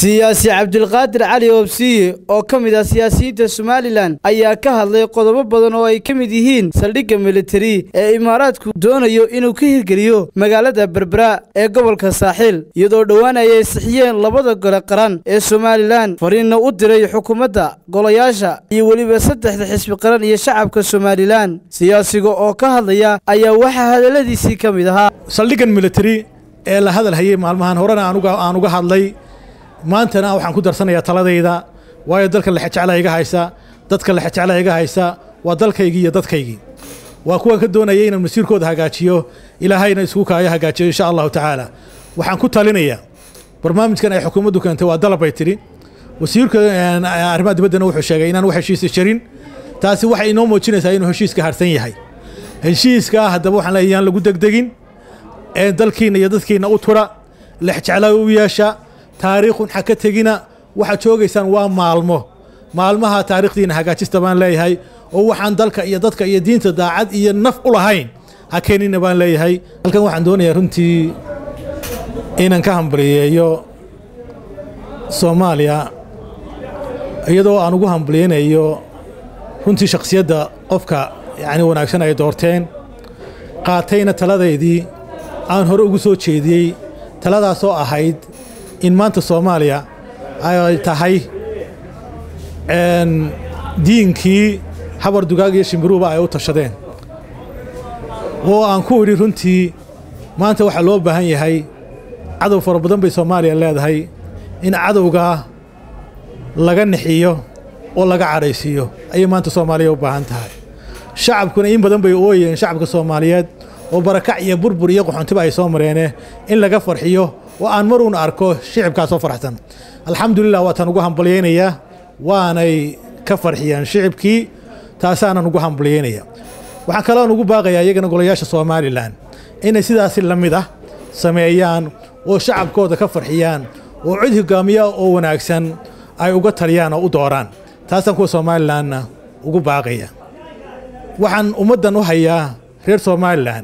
siyaasi cabdilqaadir cali oobsiye oo ka mid ah siyaasiyiinta somalilan ayaa ka hadlay qodobo badan oo ay ka mid yihiin saldhigga militari ee imaaraadku doonayo inuu ka hirgeliyo magaalada berbera ee gobolka saaxiil iyadoo dhowaan ay ansixiyeen labada gole qaran ee somalilan fariinna u diray xukuumadda golayaasha iyo weliba saddexda xisbi qaran iyo shacabka somalilan siyaasiga oo ka hadlaya ayaa waxaa hadalladiisii ka mid ahaa saldhiggan militari ee la hadal hayay maalmahan horena aan uga hadlay maantana waxaan ku darsanayaa taladayda waayo dalka lexejecla iga haysa dadka lexejecla iga haysa waa dalkaygii iyo dadkaygii waa kuwan ka doonaya inaan masiirkooda hagaajiyo ilaahayna isku kaayo hagaajiyo insha allahu tacaala waxaan ku talinayaa barnaamijkan ay xukuumaddu keentay waa dalab bay tidhi wasiirka arrimaha dibaddana wuxuu sheegay inaan wax heshiisa jirin taasi waxay inoo muujinaysaa inuu heshiiska harsan yahay heshiiska haddaba waxaan leeyahay yaan lagu degdegin ee dalkiinna iyo dadkiinna u tura lexjecla u yeesha taariikhun ha ka tegina waxaad joogaysaan waa maalmo maalmaha taarikhdiina hagaajista baan leeyahay oo waxaan dalka iyo dadka iyo diinta daacad iyo naf u lahayn ha keenina baan leeyahay halkan waxaan doonayaa runtii inaan ka hambaliyeeyo soomaaliya iyadoo aan ugu hambaliyeynayo runtii shakhsiyadda qofka yacni wanaagsan ay doorteen qaatayna taladaydii aan hore ugu soo jeediyey taladaasoo ahayd in maanta soomaaliya ay tahay diinkii habar dugaag iyo shimbiruuba ay u tashadeen oo aan ku idhi runtii maanta waxaa loo baahan yahay cadow fara badan bay soomaaliya leedahay in cadowgaa laga nixiyo oo laga cadhaysiiyo ayay maanta soomaaliya u baahan tahay shacabkuna in badan bay ooyeen shacabka soomaaliyeed oo barakac iyo burbur iyo qoxontiba ay soo mareene in laga farxiyo oo aan maruun arko shicibkaasoo farxsan alxamdulilah waataan ugu hambalyaynayaa waanay ka farxiyeen shicibkii taasaanan ugu hambalyaynaya waxaan kaloon ugu baaqayaa iyagana golayaasha somalilan inay sidaasi la mid ah sameeyaan oo shacabkooda ka farxiyaan oo cid hogaamiya oo wanaagsan ay uga taliyaan oo u dooraan taasaan kuwa somalilanna ugu baaqaya waxaan ummaddan u hayaa reer somalilan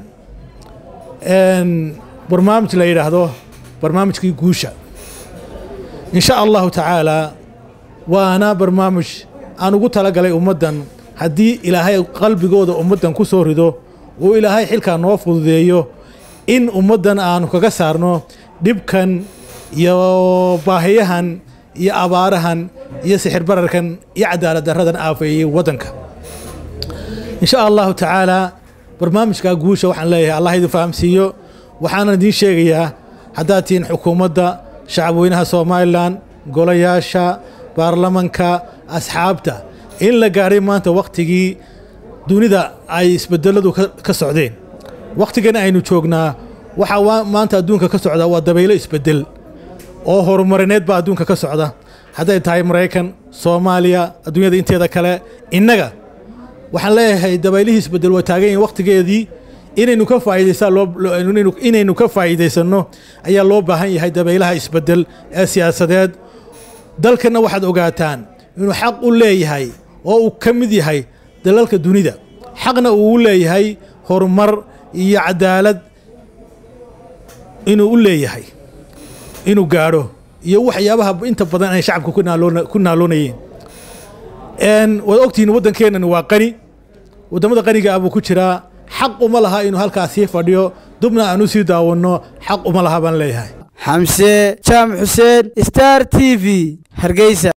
barnaamij la yidhaahdo barnaamijkii guusha in sha allahu tacaalaa waana barnaamij aan ugu talagalay ummaddan haddii ilaahay qalbigooda ummaddan ku soo rido oo ilaahay xilkaa noo fududeeyo in ummaddan aanu kaga saarno dhibkan iyo baahiyahan iyo abaarahan iyo sixir bararkan iyo cadaalad darradan aafeeyey waddanka in sha allahu tacaalaa barnaamijkaa guusha waxaan leeyahay allah idin fahamsiiyo waxaanan idiin sheegayaa haddaad tihiin xukuumadda shacabweynaha somalilan golayaasha baarlamanka asxaabta in la gaadhay maanta wakhtigii dunida ay isbedeladu ka socdeen wakhtigana aynu joognaa waxaa maanta adduunka ka socda waa dabaylo isbedel oo horumarineed baa adduunka ka socda hadday tahay maraykan soomaaliya adduunyada inteeda kale innaga waxaan leeyahay dabaylihii isbedel waa taagan yihin wakhtigeedii inaynu ka faa'iidaysainaynu ka faa'iidaysanno ayaa loo baahan yahay dabaylaha isbedel ee siyaasadeed dalkanna waxaad ogaataan inuu xaq u leeyahay oo uu ka mid yahay dalalka dunida xaqna uu u leeyahay horumar iyo cadaalad inuu u leeyahay inuu gaadho iyo waxyaabaha inta badan ay shacabka ku naaloonayeen waad ogtihiin waddankeennan waa qani waddamada qaniga ah buu ku jiraa xaq uma laha inuu halkaas sii fadhiyo dubna aan u sii daawanno xaq uma laha baan leeyahay xamse jaamac xuseen star t v hargeysa